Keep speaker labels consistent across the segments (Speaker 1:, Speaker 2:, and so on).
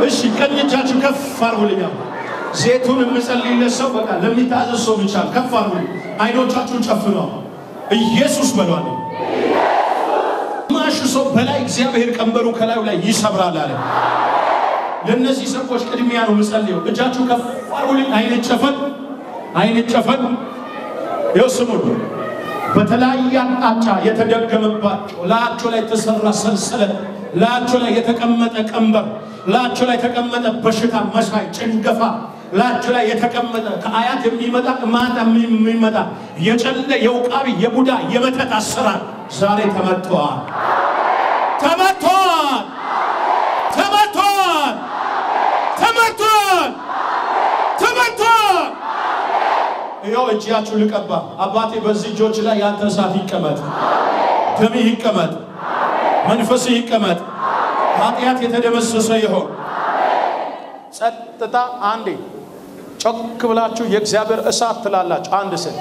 Speaker 1: እሺ ቀኝ እጃችሁ ከፍ አርጉልኛል። ዜቱን የምጸልይለት ሰው በቃ ለሚታዘዝ ሰው ብቻ ከፍ አርጉልኝ። አይኖቻችሁን ጨፍነው ኢየሱስ በሏል። ማሹ ሰው በላይ እግዚአብሔር ቀንበሩ ከላዩ ላይ ይሰብራል አለ። ለእነዚህ ሰዎች ቅድሚያ ነው የምጸልየው። እጃችሁ ከፍ አርጉልኝ። አይን ጨፈን፣ አይን ጨፈን። ይኸው ስሙን በተለያየ አቅጣጫ የተደገመባቸው ላያቸው ላይ የተሰራ ሰንሰለት፣ ላያቸው ላይ የተቀመጠ ቀንበር፣ ላያቸው ላይ የተቀመጠ በሽታ መሳይ ጭንገፋ፣ ላያቸው ላይ የተቀመጠ ከአያት የሚመጣ ማታ የሚመጣ የጨለ የውቃቢ የቡዳ የመተት አሰራር ዛሬ ተመትተዋል፣ ተመትተዋል፣ ተመትተዋል፣ ተመትተዋል፣ ተመትተዋል። ይኸው እጃችሁ ልቀባ። አባቴ በዚህ እጆች ላይ ያንተ እሳት ይቀመጥ፣ ደምህ ይቀመጥ፣ መንፈስህ ይቀመጥ፣ ኃጢአት የተደመሰሰ ይሆን። ጸጥታ። አንዴ ጮክ ብላችሁ የእግዚአብሔር እሳት ትላላችሁ። አንድ ስል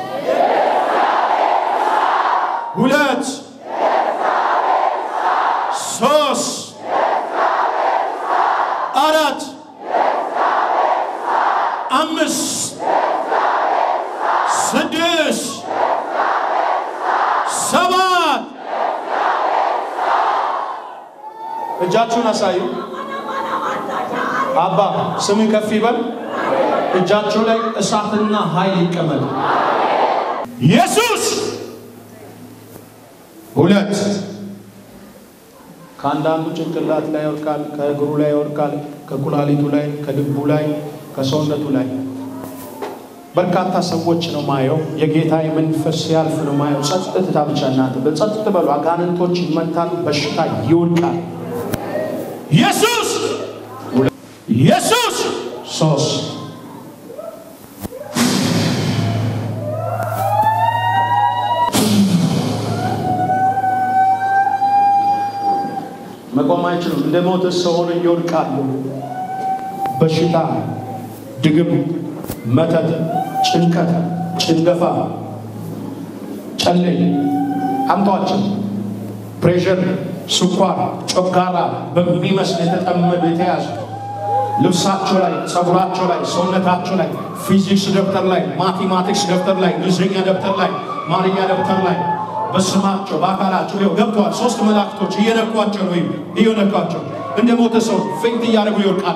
Speaker 1: ሁለት ሶስት አራት አምስት ስድስት ሰባት እጃችሁን አሳዩ። አባ ስምን ከፍ ይበል። እጃችሁ ላይ እሳትና ኃይል ይቀመጥ። ኢየሱስ ሁለት ከአንዳንዱ ጭንቅላት ላይ ይወድቃል፣ ከእግሩ ላይ ይወድቃል፣ ከኩላሊቱ ላይ፣ ከልቡ ላይ፣ ከሰውነቱ ላይ በርካታ ሰዎች ነው ማየው። የጌታ መንፈስ ሲያልፍ ነው ማየው። ጸጥታ ብቻ እናንተ በጸጥ በሉ። አጋንንቶች ይመታሉ፣ በሽታ ይወድቃል። ኢየሱስ ኢየሱስ ሶስት መቆም አይችሉም። እንደ ሞተ ሰው ሆነው ይወድቃሉ። በሽታ፣ ድግም፣ መተት፣ ጭንቀት፣ ጭንገፋ፣ ጨሌ አምጧቸው። ፕሬሸር፣ ስኳር፣ ጮጋራ በሚመስል የተጠመዱ የተያዙ ልብሳቸው ላይ፣ ጸጉራቸው ላይ፣ ሰውነታቸው ላይ፣ ፊዚክስ ደብተር ላይ፣ ማቴማቲክስ ደብተር ላይ፣ እንግሊዝኛ ደብተር ላይ፣ ማርኛ ደብተር ላይ በስማቸው በአካላቸው ይኸው ገብተዋል። ሶስት መላእክቶች እየነኳቸው ነው፣ እየነኳቸው እንደ ሞተ ሰው ፌንት እያደረጉ ይወድቃሉ።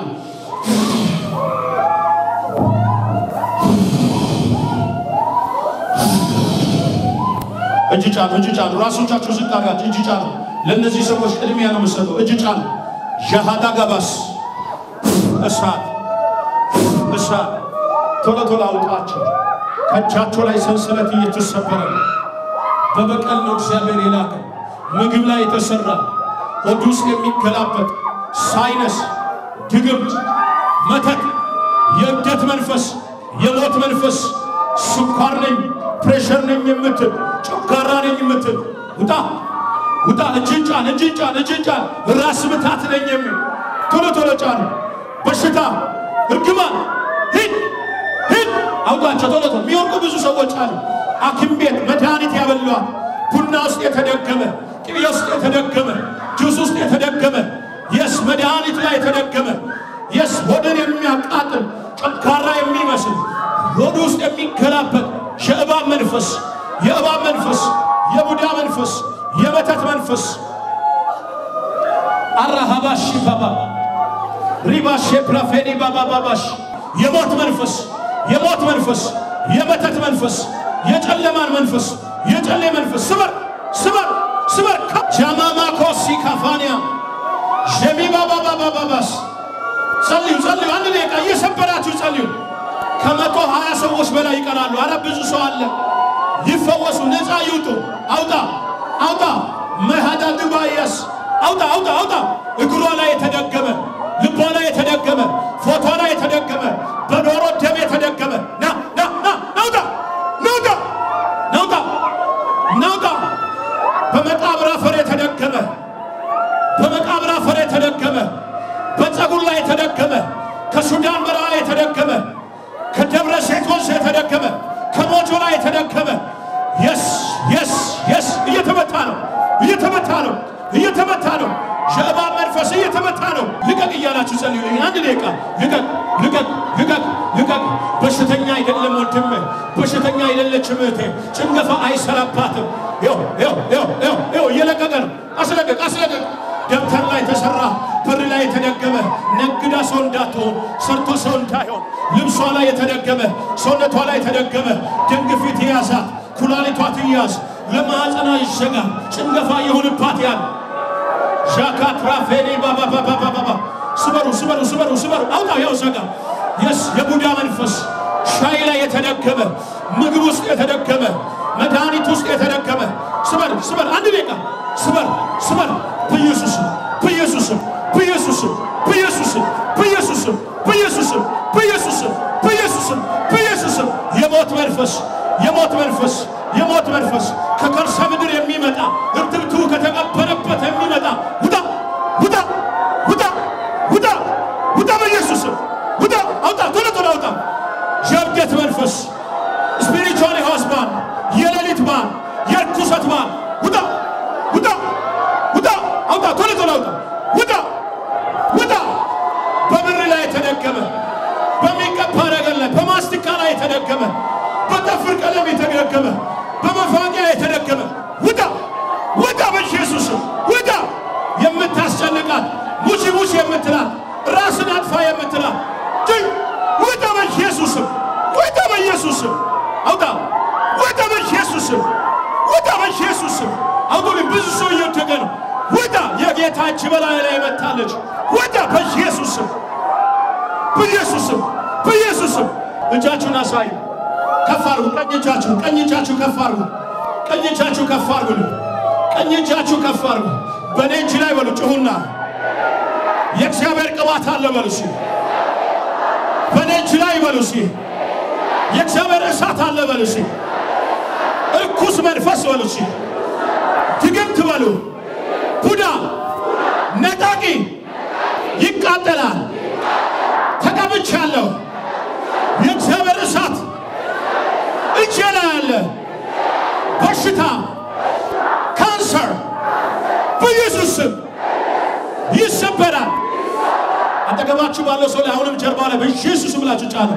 Speaker 1: እጅ ጫኑ፣ እጅ ጫኑ። ራሶቻችሁ ዝቅ አድርጋችሁ እጅ ጫኑ። ለእነዚህ ሰዎች ቅድሚያ ነው የምሰጠው። እጅ ጫኑ። ዣሃዳ ጋባስ እሳት እሳት ቶሎ ቶሎ አውጣቸው። ከእጃቸው ላይ ሰንሰለት እየተሰበረ ነው። በበቀል ነው እግዚአብሔር የላከ ምግብ ላይ የተሰራ ሆድ ውስጥ የሚገላበጥ ሳይነስ፣ ድግምት፣ መተት፣ የእብደት መንፈስ፣ የሞት መንፈስ፣ ስኳር ነኝ ፕሬሸር ነኝ የምትል ጨጓራ ነኝ የምትል ውጣ ውጣ! እጅን ጫን፣ እጅን ጫን፣ እጅን ጫን። ራስ ምታት ነኝ የሚል ቶሎ ቶሎ ጫን። በሽታ እርግማን ሂድ ሂድ! አውጣቸው ቶሎ ቶሎ። የሚወርቁ ብዙ ሰዎች አሉ። ሐኪም ቤት መድኃኒት ያበሏል። ቡና ውስጥ የተደገመ ቅቤ ውስጥ የተደገመ ጁስ ውስጥ የተደገመ የስ መድኃኒት ላይ የተደገመ የስ ሆድን የሚያቃጥል ጨጓራ የሚመስል ሆድ ውስጥ የሚገላበጥ የእባብ መንፈስ የእባብ መንፈስ የቡዳ መንፈስ የመተት መንፈስ አራሃባሽ ባባ ሪባሽ ፕራፌኒ ባባ ባባሽ የሞት መንፈስ የሞት መንፈስ የመተት መንፈስ የጨለማን መንፈስ የጨሌ መንፈስ ስበር ስበር ስበር ጃማማ ኮሲ ካፋንያ ጀሚ ባባ ባባ ባባስ ጸልዩ ጸልዩ። አንድ ደቂቃ እየሰበራችሁ ጸልዩ። ከመቶ ሀያ ሰዎች በላይ ይቀራሉ። አረ ብዙ ሰው አለ። ይፈወሱ፣ ነፃ ይውጡ። አውጣ አውጣ መሃዳ ድባያስ አውጣ አውጣ አውጣ። እግሯ ላይ የተደገመ ልቧ ላይ የተደገመ ፎቶ ላይ የተደገመ በዶሮ ደም የተደገመ ና ና ና ናውጣ ናውጣ ናውጣ ናውጣ በመቃብር አፈር የተደገመ በመቃብር አፈር የተደገመ በፀጉር ላይ የተደገመ ከሱዳን በረሃ የተደገመ ከደብረ ዘይት ወንዝ የተደገመ ከሞጆ ላይ የተደገመ የስ የስ የስ እየተመታ ነው እየተመታ ነው እየተመታ ነው። የእባብ መንፈስ እየተመታ ነው። ልቀቅ እያላችሁ ጸልዩ። አንድ ደቂቃ ልቀቅ፣ ልቀቅ፣ ልቀቅ፣ ልቀቅ። በሽተኛ አይደለም ወንድም፣ በሽተኛ አይደለችም እህቴ። ጭንገፋ አይሰራባትም። ይኸው ይኸው ይኸው ይኸው ይኸው እየለቀቀ ነው። አስለቀቅ፣ አስለቀቅ። ደብተር ላይ የተሰራ በር ላይ የተደገመ ነግዳ ሰው እንዳትሆን ሰርቶ ሰው እንዳይሆን ልብሷ ላይ የተደገመ ሰውነቷ ላይ የተደገመ ደም ግፊት የያዛት ኩላሊቷ ትያዝ ለማዕፀኗ ይዘጋ ጭንገፋ የሆንባት ያለ ዣካትራፌኔ ባባባባባባ ስበሩ ስበሩ ስበሩ ስበሩ አውጣው ያው ዘጋ የስ የቡዳ መንፈስ ሻይ ላይ የተደገመ ምግብ ውስጥ የተደገመ መድኃኒት ውስጥ የተደገመ ስበር ስበር አንድ ደቂቃ ስበር ስበር በኢየሱስም በኢየሱስም በኢየሱስም በኢየሱስም በኢየሱስም በኢየሱስም በኢየሱስም በኢየሱስም በኢየሱስም የሞት መንፈስ የሞት መንፈስ የሞት መንፈስ ከከርሰ ምድር የሚመጣ እርትብቱ ከተቀበረበት የሚመጣ ውጣ ውጣ ውጣ ውጣ ውጣ በኢየሱስም ውጣ አውጣ ቶሎ ቶሎ አውጣ የእብደት መንፈስ ስፒሪቹዋል ሃውስ ባን የሌሊት ባን የርኩሰት ባን ውጣ ውጣ ውጣ አውጣ ቶሎ ቶሎ አውጣ ውጣ ውጣ በብር ላይ የተደገመ በሚቀባ ነገር ላይ በማስቲካ ላይ የተደገመ በጠፍር ቀለም የተደገመ በመፋቂያ የተደገመ ውጣ ውጣ በኢየሱስም ውጣ የምታስጨንቃት ሙቺ ሙቺ የምትላት ራስን አጥፋ የምትላት ትይ ውጣ በኢየሱስም ውጣ በኢየሱስም አውጣ ውጣ በኢየሱስም ውጣ በኢየሱስም አውጡልኝ ብዙ ሰው እየወደቀ ነው ውጣ የጌታ እጅ በላይ ላይ መታለች ውጣ በኢየሱስም በኢየሱስም በኢየሱስም እጃችሁን አሳዩ ከፍ አድርጉ ቀኝ እጃችሁ ቀኝ እጃችሁ ከፍ አድርጉ ቀኝ እጃችሁ ከፍ አድርጉ ቀኝ እጃችሁ ከፍ አድርጉ በእኔ እጅ ላይ በሉ ጩኹና የእግዚአብሔር ቅባት አለ በሉ እስኪ በእኔ እጅ ላይ በሉ እስኪ የእግዚአብሔር እሳት አለ በሉ እስኪ እርኩስ መንፈስ በሉ እስኪ ድግምት በሉ ቡዳ ነጣቂ ይቃጠላል ተቀብቻለሁ የእግዚአብሔር እሳት እጄ ላይ አለ በሽታ ካንሰር በኢየሱስ ስም ይሰበራል አጠገባችሁ ባለው ሰው ላይ አሁንም ጀርባ ላይ በኢየሱስ ብላችሁ ጫኑ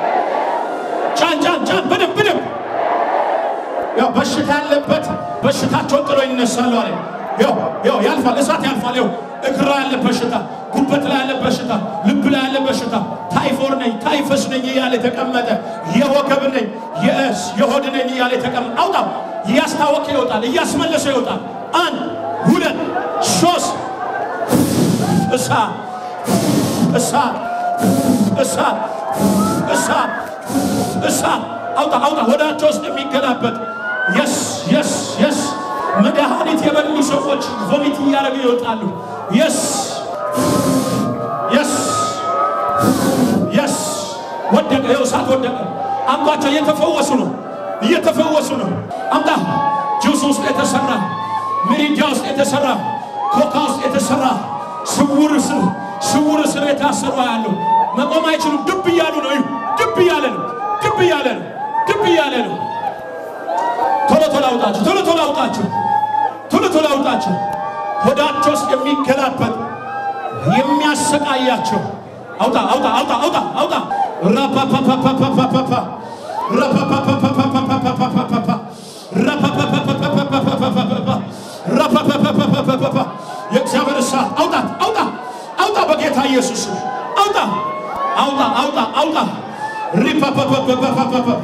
Speaker 1: ጫን ጫን ጫን በደንብ በደንብ ያው በሽታ ያለበት በሽታቸውን ጥሎ ይነሳሉ አለ ያው ያው ያልፋል እሳት ያልፋል ያው እግር ላይ ያለ በሽታ ጉበት ላይ ያለ በሽታ ልብ ላይ ያለ በሽታ ታይፎር ነኝ ታይፈስ ነኝ እያለ የተቀመጠ የወገብ ነኝ የእስ የሆድ ነኝ እያለ የተቀመጠ አውጣ እያስታወቀ ይወጣል እያስመለሰ ይወጣል አንድ ሁለት ሶስት እሳት እሳት እሳት እሳት እሳት አውጣ አውጣ ወዳቸው ውስጥ የሚገላበጥ የስ የስ የስ መድኃኒት የበሉ ሰዎች ቮሚት እያደረጉ ይወጣሉ። የስ የስ የስ ወደቀ፣ ይኸው እሳት ወደቀ። አምጧቸው፣ እየተፈወሱ ነው፣ እየተፈወሱ ነው። አምጣ ጁስ ውስጥ የተሰራ ሚሪንዳ ውስጥ የተሰራ ኮካ ውስጥ የተሰራ ስውር እስር ስውር እስር የታሰሩ ያለው መቆም አይችሉም። ድብ እያሉ ነው። ድብ እያለ ነው። ድብ እያለ ነው። ድብ እያለ ነው። ቶሎ ቶሎ አውጣችሁ፣ ቶሎ ቶሎ አውጣችሁ፣ ቶሎ ቶሎ አውጣችሁ። ሆዳቸው ውስጥ የሚገላበጥ የሚያሰቃያቸው አውጣ፣ አውጣ፣ አውጣ፣ አውጣ፣ አውጣ። ራፓፓፓፓፓፓፓ ራፓፓፓፓፓፓፓፓፓ ራፓፓፓፓፓፓፓፓፓ ራፓፓፓፓፓፓፓ የእግዚአብሔር እሳት አውጣት፣ አውጣ፣ አውጣ፣ በጌታ ኢየሱስ አውጣ፣ አውጣ፣ አውጣ፣ አውጣ። ሪፓፓፓፓፓፓፓ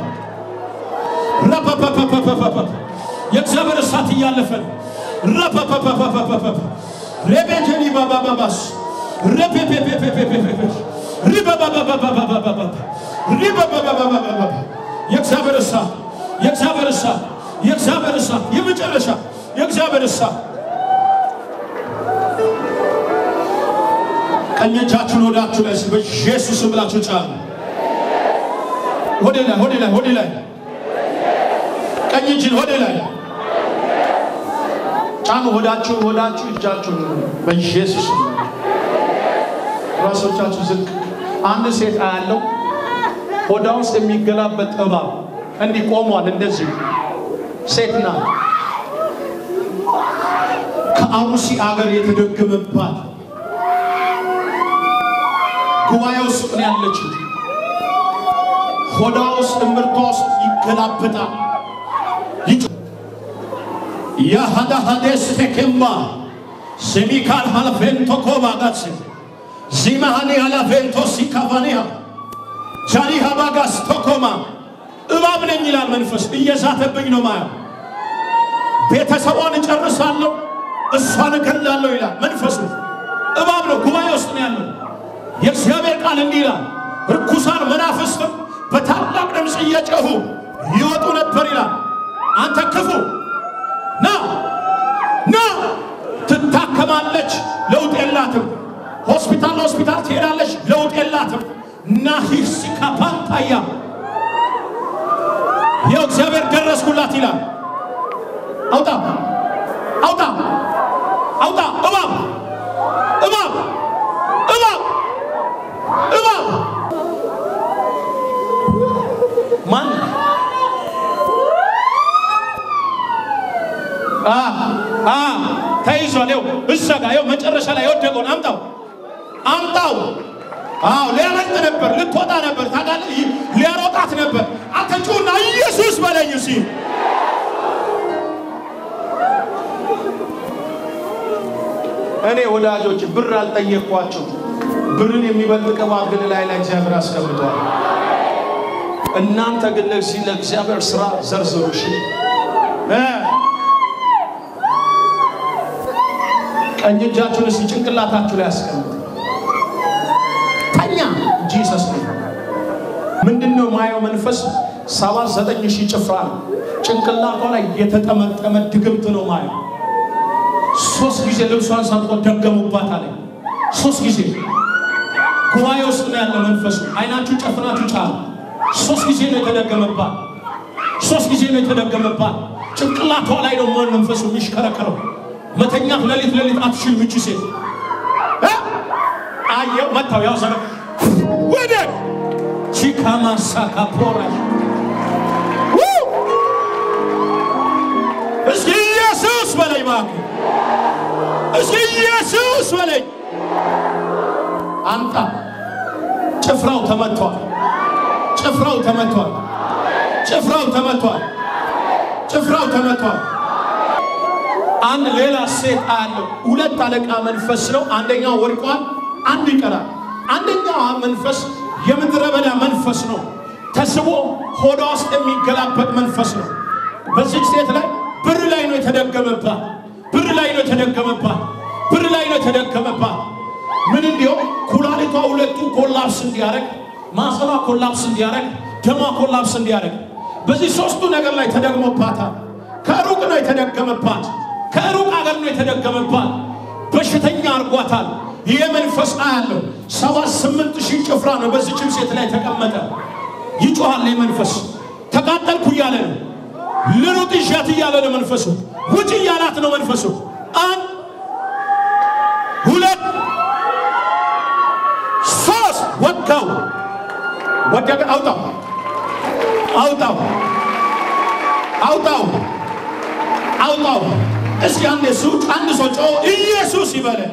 Speaker 1: ራፓፓፓፓፓፓ የእግዚአብሔር እሳት እያለፈ ነው። ራፓፓፓፓፓፓ ሬቤጀኒ ባባባባስ ሬፔፔፔፔፔፔፔ ሪባባባባባባባ ሪባባባባባባ የእግዚአብሔር እሳት የእግዚአብሔር እሳት የእግዚአብሔር እሳት የመጨረሻ የእግዚአብሔር እሳት ቀኝ እጃችሁን ወዳችሁ ላይ በኢየሱስ ብላችሁ ጫኑ። ወደ ላይ ወደ ላይ ወደ ላይ ቀኝ እጅን ወደ ላይ ጫኑ። ወዳችሁ ወዳችሁ እጃችሁ በኢየሱስ ራሶቻችሁ ዝቅ። አንድ ሴት አያለው ሆዳ ውስጥ የሚገላበጥ እባብ እንዲህ ቆሟል። እንደዚህ ሴት ናት። ከአሩሲ አገር የተደገመባት ጉባኤ ውስጥ ነው ያለችው። ሆዳ ውስጥ እምርቷ ውስጥ ይገላበጣል። የሃዳ ሃዴስ ቴኬምባ ሴሚካል ሃላፌንቶ ኮባ ጋስ ዚማሃኒ ሃላፌንቶ ሲካቫኒያ ጃኒ ሃባጋስ ቶኮማ እባብ ነኝ ይላል መንፈስ። እየዛተብኝ ነው ማየው። ቤተሰቧን እጨርሳለሁ፣ እሷን እገላለሁ ይላል መንፈሱ። እባብ ነው፣ ጉባኤ ውስጥ ነው ያለው። የእግዚአብሔር ቃል እንዲህ ይላል፣ ርኩሳን መናፍስትም በታላቅ ድምፅ እየጨሁ ይወጡ ነበር ይላል። አንተ ክፉ ና ና፣ ትታከማለች፣ ለውጥ የላትም። ሆስፒታል ለሆስፒታል ትሄዳለች፣ ለውጥ የላትም። ናሂሲካ ፓንታያ ይኸው እግዚአብሔር ደረስኩላት ይላል። አውጣ አውጣ አውጣ! እባብ እባብ እባብ እባብ ማን አ አ ተይዟል። ይኸው እዛ ጋር ይኸው መጨረሻ ላይ የወደቀውን አምጣው አምጣው። አዎ ሊያመልጥ ነበር፣ ልትወጣ ነበር፣ ታውቃለህ፣ ሊያሮጣት ነበር። አንተ ጩና ኢየሱስ በለኝ እስኪ እኔ ወዳጆች ብር አልጠየቅኳቸው። ብርን የሚበልጥ ቅባት ግን ላይ ላይ እግዚአብሔር አስቀምጧል። እናንተ ግን ለዚህ ለእግዚአብሔር ስራ ዘርዝሩ። እሺ እ ቀኝ እጃችሁን እስኪ ጭንቅላታችሁ ላይ አስቀምጡ። ተኛ ጂሰስ ነው። ምንድን ነው ማየው መንፈስ ሰባ ዘጠኝ ሺህ ጭፍራ ነው። ጭንቅላቷ ላይ የተጠመጠመ ድግምት ነው ማየው ሶስት ጊዜ ልብሷን ሰጥቶ ደገሙባት አለ። ሶስት ጊዜ ጉባኤ ውስጥ ነው ያለ መንፈሱ። አይናችሁ ጨፍናችሁ ጫሉ። ሶስት ጊዜ ነው የተደገመባት። ሶስት ጊዜ ነው የተደገመባት። ጭንቅላቷ ላይ ነው ማን መንፈሱ የሚሽከረከረው። መተኛት ሌሊት ሌሊት አትችል ምች ሴት አየው መታው ያው ሰረ ወደ ቺካማሳ ካፖራ እስኪ ኢየሱስ በላይ እባክህ እስኪ ኢየሱስ በለኝ። አንተ ጭፍራው ተመቷል። ጭፍራው ተመቷል። ጭፍራው ተመቷል። ጭፍራው ተመቷል። አንድ ሌላ ሴት አለው። ሁለት አለቃ መንፈስ ነው። አንደኛው ወድቋል፣ አንዱ ይቀራል። አንደኛው መንፈስ የምድረ በዳ መንፈስ ነው። ተስቦ ሆዷ ውስጥ የሚገላበጥ መንፈስ ነው። በዚች ሴት ላይ ብር ላይ ነው የተደገመባት ብር ላይ ነው የተደገመባት። ብር ላይ ነው የተደገመባት። ምን እንዲሆን ኩላሊቷ ሁለቱ ኮላፕስ እንዲያደርግ፣ ማሰሏ ኮላፕስ እንዲያደርግ፣ ደሟ ኮላፕስ እንዲያደርግ በዚህ ሶስቱ ነገር ላይ ተደግሞባታል። ከሩቅ ነው የተደገመባት። ከሩቅ አገር ነው የተደገመባት። በሽተኛ አርጓታል። ይህ መንፈስ አያለው። ሰባት ስምንት ሺህ ጭፍራ ነው በዚችም ሴት ላይ ተቀመጠ። ይጮሃል። ይህ መንፈስ ተቃጠልኩ እያለ ነው። ልሩጥ ይሻት እያለ ነው መንፈሱ። ውጭ እያላት ነው መንፈሱ። አንድ ሁለት ሶስት ወጋው፣ ወደቀ። አውጣው፣ አውጣው፣ አውጣው፣ አውጣው። እስኪ አንድ ሱ አንድ ሰው ጮ ኢየሱስ ይበለ።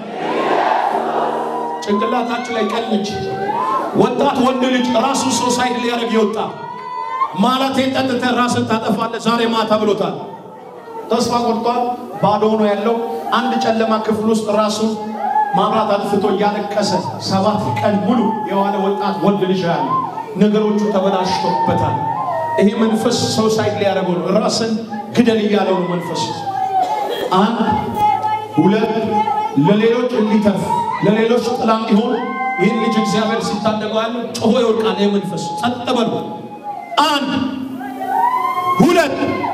Speaker 1: ጭንቅላታችሁ ላይ ቀኝ እጅ ወጣት ወንድ ልጅ ራሱ ሶሳይድ ሊያደርግ የወጣ ማለት ጠጥተህ ራስን ታጠፋለህ ዛሬ ማታ ብሎታል። ተስፋ ቆርጧል። ባዶ ሆኖ ያለው አንድ ጨለማ ክፍል ውስጥ ራሱ ማብራት አጥፍቶ እያለቀሰ ሰባት ቀን ሙሉ የዋለ ወጣት ወንድ ልጅ ያለ ነገሮቹ ተበላሽቶበታል። ይሄ መንፈስ ሶሳይድ ሊያደርገው ነው። ራስን ግደል እያለው ነው መንፈሱ። አንድ ሁለት ለሌሎች እንዲተርፍ ለሌሎች ጥላ እንዲሆን ይህን ልጅ እግዚአብሔር ሲታደገው ያለ ጮሆ ይወድቃል። ይህ መንፈስ ጸጥ በሉ። አንድ ሁለት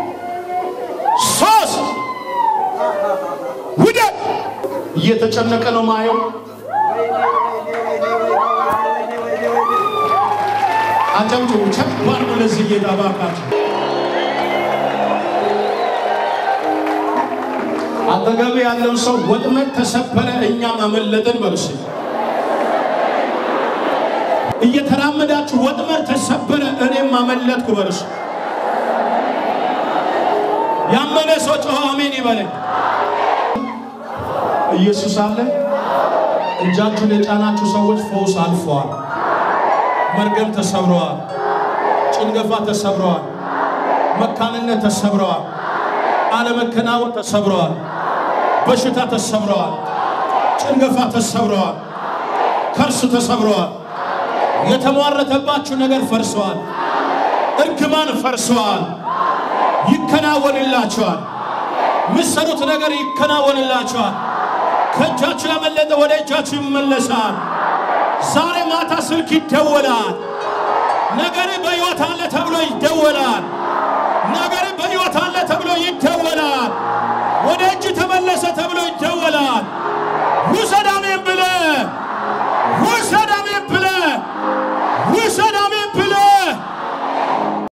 Speaker 1: ሶስት ውደቅ። እየተጨነቀ ነው ማየው። አጨብጭቡ። ከባድ ነው ለዚህ ጌታ እባካችሁ። አጠገብ ያለውን ሰው ወጥመድ ተሰበረ እኛም አመለጥን በሉስ። እየተራመዳችሁ ወጥመድ ተሰበረ እኔም አመለጥኩ በሉስ። ያመነ ሰው ጮኸ አሜን ይበለኝ። ኢየሱስ አለ። እጃችሁን የጫናችሁ ሰዎች ፈውስ አልፈዋል። መርገም ተሰብረዋል። ጭንገፋ ተሰብረዋል። መካንነት ተሰብረዋል። አለመከናወን ተሰብረዋል። በሽታ ተሰብረዋል። ጭንገፋ ተሰብረዋል። ከርስ ተሰብረዋል። የተሟረተባችሁ ነገር ፈርሰዋል። እርግማን ፈርሰዋል። ይከናወንላችኋል። ምሰሩት ነገር ይከናወንላችኋል። ከእጃችሁ ያመለጠ ወደ እጃችሁ ይመለሳል። ዛሬ ማታ ስልክ ይደወላል። ነገር በሕይወት አለ ተብሎ ይደወላል። ነገር በሕይወት